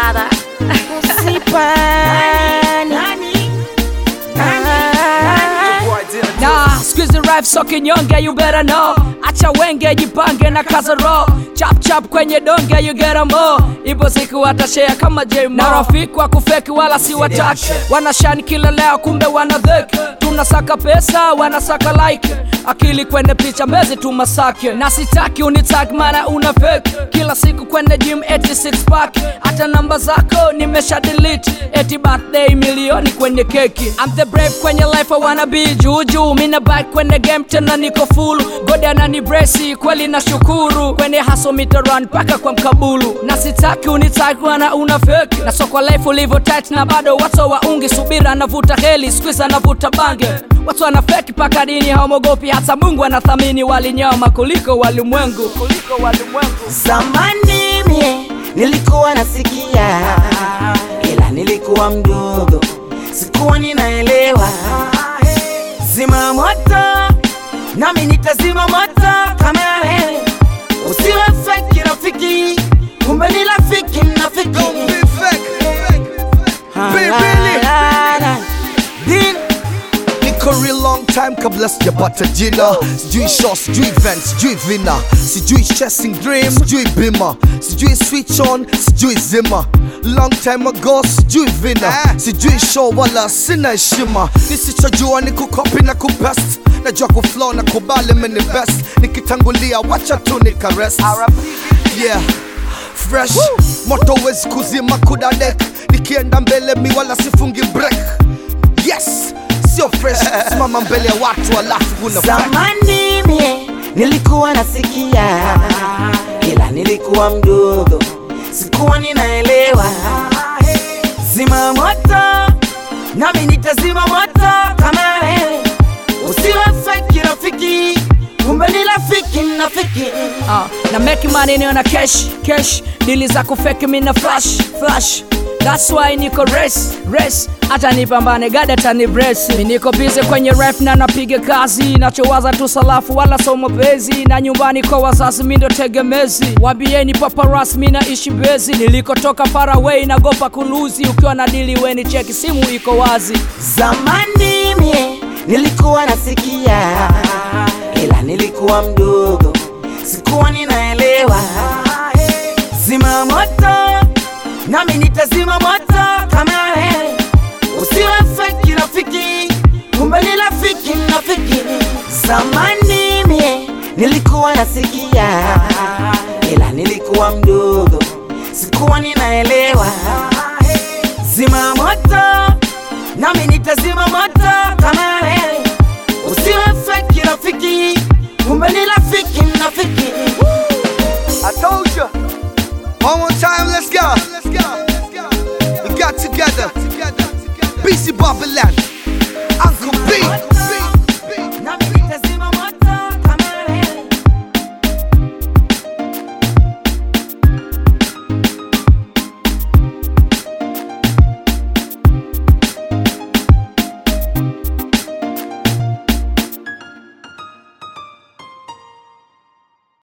brother. Nah, squeeze rap so kinyonge you better know acha wenge jipange na kaza roho chap chap kwenye donge you get 'em all ipo siku watashare kama J na rafiki wa kufeki wala si wataki wanashani kila leo kumbe wana dheki tunasaka pesa wanasaka like akili kwenye picha mbezi tu masake na sitaki unitag mara una fake kila siku kwenye gym 86 pack hata namba zako nimesha delete eti birthday milioni kwenye keki I'm the brave kwenye life I wanna be juju mina back kwenye game tena niko full God anani brace kweli na shukuru kwenye haso mita run paka kwa mkabulu na sitaki unitag mara una fake na soko life ulivyo tight na bado watu wa ungi subira anavuta heli squeeze anavuta bange watu wanafeki paka dini hawamogopi hata Mungu anathamini walinyama kuliko walimwengu kuliko walimwengu Zamani mie nilikuwa nasikia, ila nilikuwa mdogo, sikuwa ninaelewa. Zima moto, nami nitazima moto kama wewe. Usiwe fake rafiki, kumbe ni rafiki mnafiki. Don't be fake. Ah, Be la, really. la, la. Din, niko real long time kabla sijapata jina sijui show sijui event sijui vina sijui chasing dream sijui bima sijui switch on sijui zima long time ago sijui vina sijui show wala sina heshima nisichojua ni kukopi na kupest najua kuflow na kubali mini best nikitangulia wacha tu nikarest yeah fresh moto wezi kuzima kudadek nikienda mbele mi wala sifungi break yes sio fresh simama mbele ya watu alafu una zamani mie nilikuwa nasikia, ila nilikuwa mdogo, sikuwa ninaelewa. Zima moto, nami nitazima moto kama wewe. Usiwe fake rafiki, kumbe ni rafiki mnafiki. uh, na make money niona cash cash dili za kufeki mina flash flash That's why niko race race hata nipambane gada tani brace mi niko busy kwenye ref na napiga kazi nachowaza tu salafu wala so mapenzi na nyumbani kwa wazazi mi ndo tegemezi waambieni paparas mi naishi bezi nilikotoka far away nagopa kuluzi ukiwa na dili weni cheki simu iko wazi Zamani mie nilikuwa nasikia, ila nilikuwa mdogo, sikuwa ninaelewa. Zima moto, nami nitazima moto kama wewe. Usiwe fake rafiki, kumbe ni rafiki mnafiki. Zamani mie nilikuwa nasikia, ila nilikuwa mdogo, sikuwa ninaelewa. Zima moto, nami nitazima moto kama wewe. Usiwe fake rafiki, kumbe ni rafiki mnafiki. I told you. One more time, let's go. Let's go. We got together. BC Babylon.